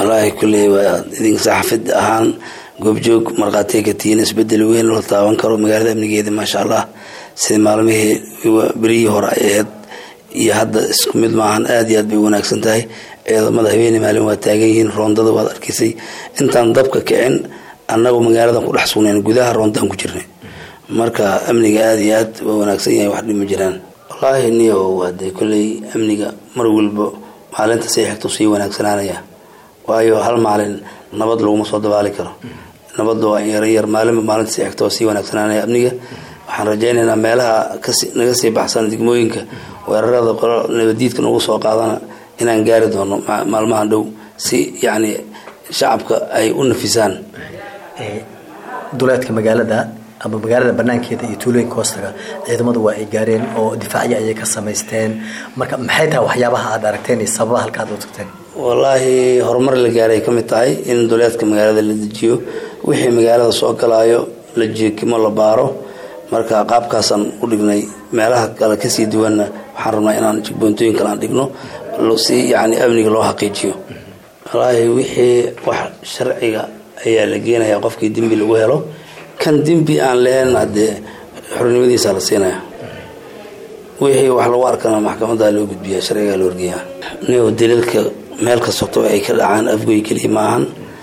wallaahi kulley waa idinka saxaafid ahaan goobjoog markhaatiga ka tihiin isbedel weyn la taaban karo magaalada amnigeeda maasha allah sida maalmihii berihii hore ay ahayd iyo hadda isku mid maahan aada iyo aad bay wanaagsan tahay ciidamada habeeni maalin waa taagan yihiin roondada waad arkaysay intaan dabka kicin annagu magaaladan ku dhex sugnayn gudaha roondaan ku jirnay marka amniga aada iyo aad waa wanaagsan yahay wax dhima jiraan wallaahi niyo hadee kolley amniga mar walba maalinta say xigto sii wanaagsanaanaya waayo hal maalin nabad laguma soo dabaali karo nabadda waa yaryar maalinba maalinta say xigto waa sii wanaagsanaanaya amniga waxaan rajaynaynaa meelaha kasi naga sii baxsan degmooyinka weerarada qolo nabadiidka nagu soo qaadana inaan gaari doono maalmahan dhow si yacni shacabka ay u nafisaan duleedka magaalada ama magaalada banaankeeda iyo tuulooyinka hoostaga ciidamadu waa ay gaareen oo difaacyo ayay ka samaysteen marka maxay tahay waxyaabaha aad aragteen iyo sababaha halka aad u tagteen wallaahi horumar la gaaray ka mid tahay in duleedka magaalada la dejiyo wixii magaalada soo galaayo la jeekimo la baaro marka qaabkaasaan u dhignay meelaha kale kasii duwanna waxaan rabnaa inaan jigboontooyin kale aan dhigno si yacni amniga loo xaqiijiyo wallaahi wixii wax sharciga ayaa la geenayaa qofkii dembi lagu helo kan dembi aan lahayn haddee xornimadiisa la siinaya wixii wax lagu arkana maxkamada loo gudbiya sharcigaa loo horgeeyaa nio daliilka meel kastoto ay ka dhacaan afgoy keliya maahan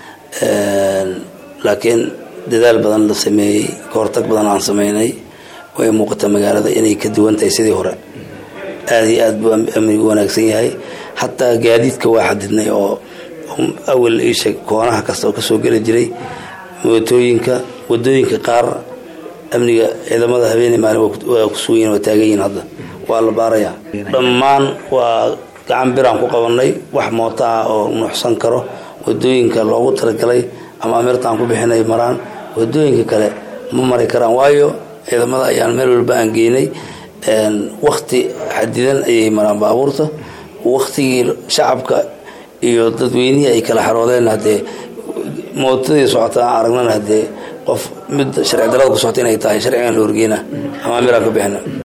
laakiin dadaal badan la sameeyey kahortag badan aan sameynay way muuqata magaalada inay ka duwan tahay sidii hore aada iyo aad buu amnigu wanaagsan yahay hataa gaadiidka waa xadidnay oo awal isha koonaha kasta oo kasoo geli jiray mootooyinka wadooyinka qaar amniga ciidamada habeeni maalin waa ku sugan yihin waa taagan yihin hadda waa la baarayaa dhammaan waa gacan biraan ku qabanay wax mooto ah oo nuuxsan karo wadooyinka loogu talagalay ama amirtaan ku bixinay maraan wadooyinka kale ma mari karaan waayo ciidamada ayaan meel walba aan geynay wakti xadidan ayay maraan baabuurta waktigii shacabka iyo dadweynihii ay kala xaroodeen haddee mootadii socota aan aragnana haddee qof mid sharci darada ku socota inay tahay sharcigan la horgeyna ama amiraan ka bixina